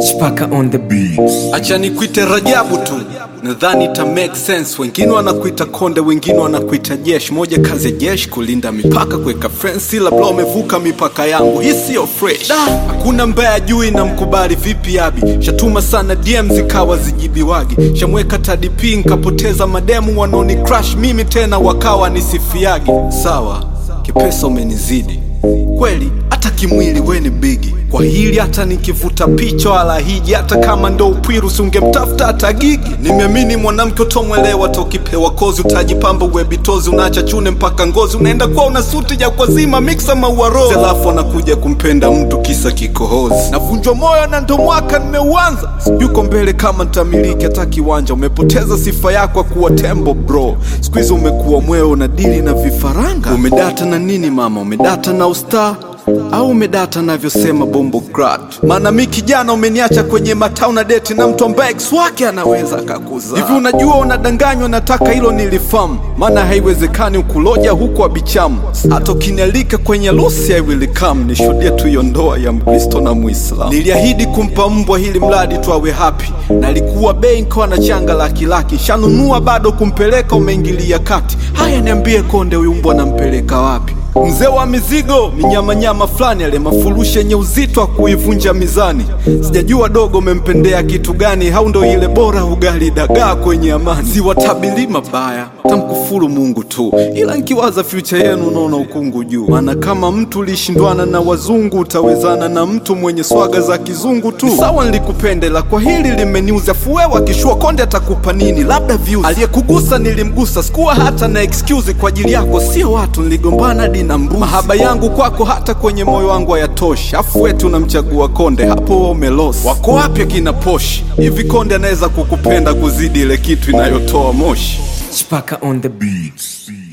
Chipaka on the beats. Acha nikuite Rajabu tu, nadhani ita make sense. Wengine wanakuita konde, wengine wanakuita jeshi. Moja kazi ya jeshi kulinda mipaka, kuweka fence, labda umevuka mipaka yangu, hii siyo fresh. Da, hakuna mbaya juu na mkubali vipi abi, shatuma sana DM zikawa zijibiwagi, shamweka TDP nkapoteza mademu wanaoni crush mimi tena wakawa nisifiagi. Sawa, kipesa umenizidi kweli, hata kimwili we ni bigi kwa hili, hata nikivuta picha wala hiji, hata kama ndo upwiru singemtafuta hata gigi. Nimeamini mwanamke utomwelewa, tokipewa kozi utajipamba uwebitozi, unaacha chune mpaka ngozi, unaenda kwa una suti ja kwa zima mixa maua rose, alafu anakuja kumpenda mtu kisa kikohozi. Navunjwa moyo na ndo mwaka nimeuanza, yuko mbele kama ntamiliki hata kiwanja. Umepoteza sifa yako ya kuwa tembo bro, siku hizi umekuwa mweo na dili na vifaranga. Umedata na nini mama? Umedata na ustaa au umedata navyosema bombo grat? Maana mi kijana umeniacha kwenye matau na deti na mtu ambaye ex wake anaweza akakuzaa hivi. Unajua unadanganywa, nataka hilo nilifahamu, maana haiwezekani ukuloja huku abichamu. Hata ukinialika kwenye lusi I will come, nishuhudie tu hiyo ndoa ya Mkristo na Muislamu. Niliahidi kumpa mbwa hili mradi tu awe happy, na alikuwa bei nkawa na changa laki laki, shanunua bado kumpeleka, umeingilia kati. Haya, niambie konde, huyu mbwa nampeleka wapi? Mzee wa mizigo minyamanyama fulani, ale mafurushi yenye uzito wa kuivunja mizani. Sijajua dogo umempendea kitu gani, au ndo ile bora ugali dagaa kwenye amani. Siwatabili mabaya, tamkufuru Mungu tu, ila nkiwaza future yenu naona ukungu juu. Maana kama mtu ulishindwana na wazungu, utawezana na mtu mwenye swaga za kizungu tu. Ni Sawa, nilikupendela kwa hili limeniuza, fuwewa kishua konde atakupa nini? Labda views. Aliyekugusa nilimgusa, sikuwa hata na excuse kwa ajili yako, sio watu niligombana hadi na mbuzi. Mahaba yangu kwako hata kwenye moyo wangu hayatoshi, afu wetu unamchagua konde, hapo wewe umelosi. Wako wapi akina poshi? Hivi konde anaweza kukupenda kuzidi ile kitu inayotoa moshi? Chipaka on the beats.